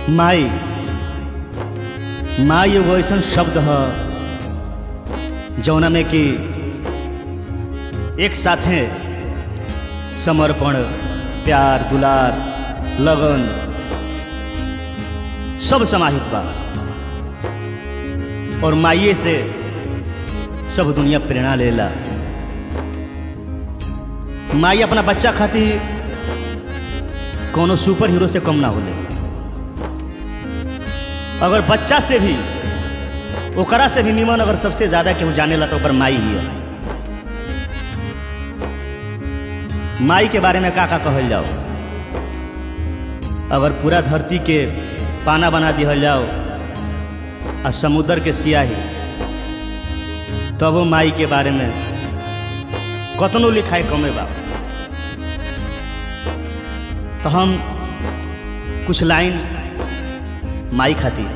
माई माई एगो ऐसन शब्द ह जौना में कि एक साथे समर्पण प्यार दुलार लगन सब समाहित बा और माइए से सब दुनिया प्रेरणा लेला माई अपना बच्चा खातिर कोनो सुपर हीरो से कम ना होले अगर बच्चा से भी ओकरा से भी निमन अगर सबसे ज्यादा केहू जानेला तो ओकर माई ही है माई के बारे में का का कहल जाओ अगर पूरा धरती के पाना बना दिहल जाओ आ समुद्र के सियाही तब वो माई के बारे में कतनो लिखाए कमे बा तो हम कुछ लाइन माई खातिर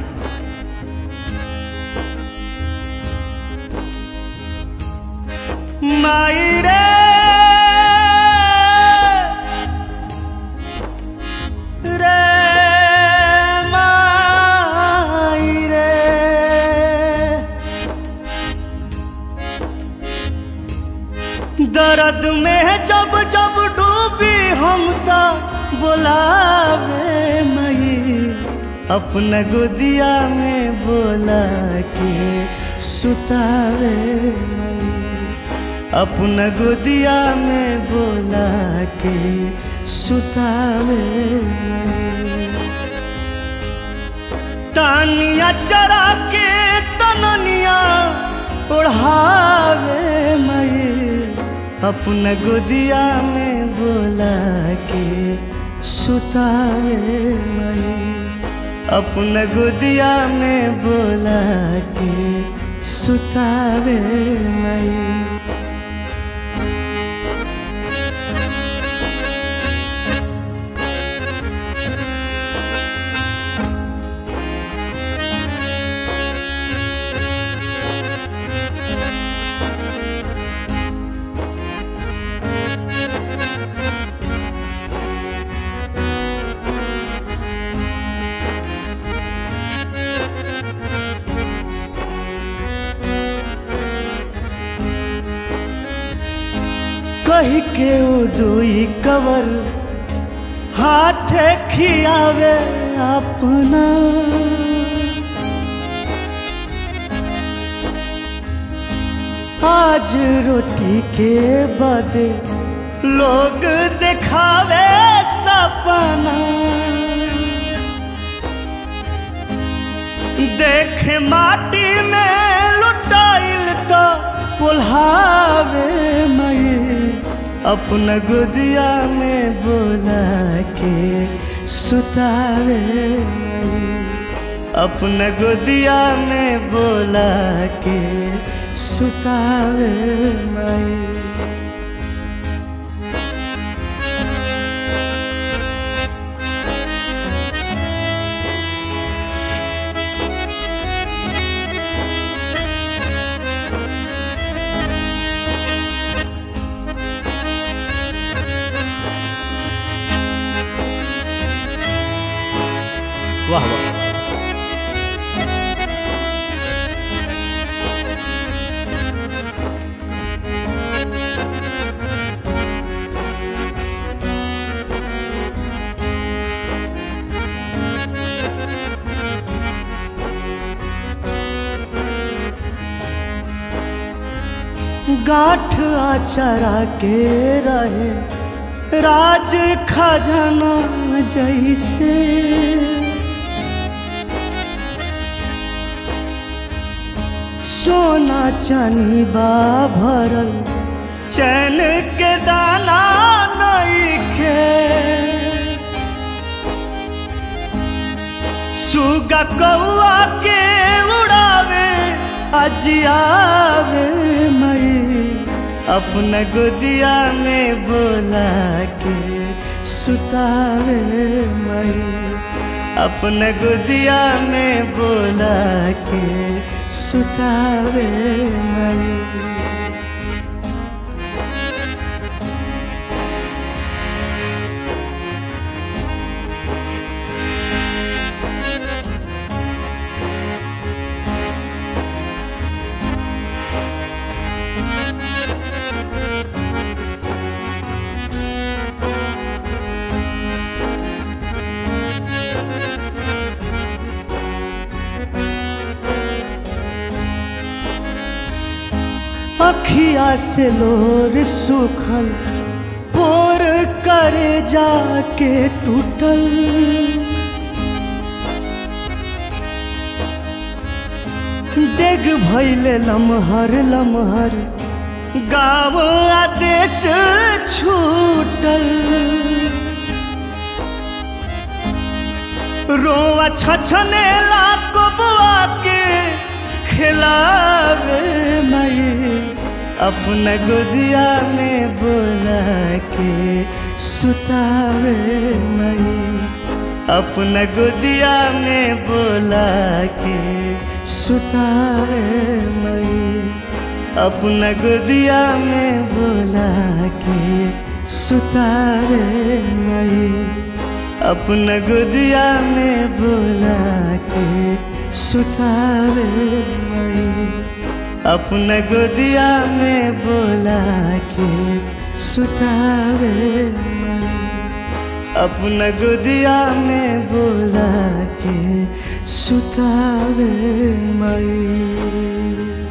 माई रे रे माई रे दर्द में जब जब डूबी हम तो बोलावे मई अपना गोदिया में बोला के सुतावे मई अपना गोदिया में बोला के सुतावे मई तानिया चरा के तननिया ओढ़ावे मई अपना गोदिया में बोला के सुतावे मई अपना गोदिया में बोला के सुतावे मई कही के उदुई कवर हाथे खियावे अपना आज रोटी के बदे लोग दिखावे सपना देख माटी में लुटाइल तो पुल्हावे मई अपना गोदिया में बोला के सुतावे मई अपना गोदिया में बोला के सुतावे मई वाह वाह गाठ आचरा के रहे राज खजाना जैसे सोना चानी बा भरल चैन के दाना नहीं खे सुगा कौआ के उड़ावे अजियावे मई अपना गोदिया में बोला के सुतावे मई अपना गोदिया में बोला के सुतावे मई अखिया से लोर सुखल पोर करे जाके टूटल डेग भैले लमहर लमहर गाँव आदेश छूटल रोआ छछने लाको बुआ के खिलावे मई अपना गोदिया में बोला के सुतावे मई अपना गोदिया में बोला के सुतावे मई अपना गोदिया में बोला के सुतावे मई अपना गोदिया में बोला के सुतावे मई अपना गोदिया में बोला के सुतावे मई अपना गोदिया में बोला के सुतावे मई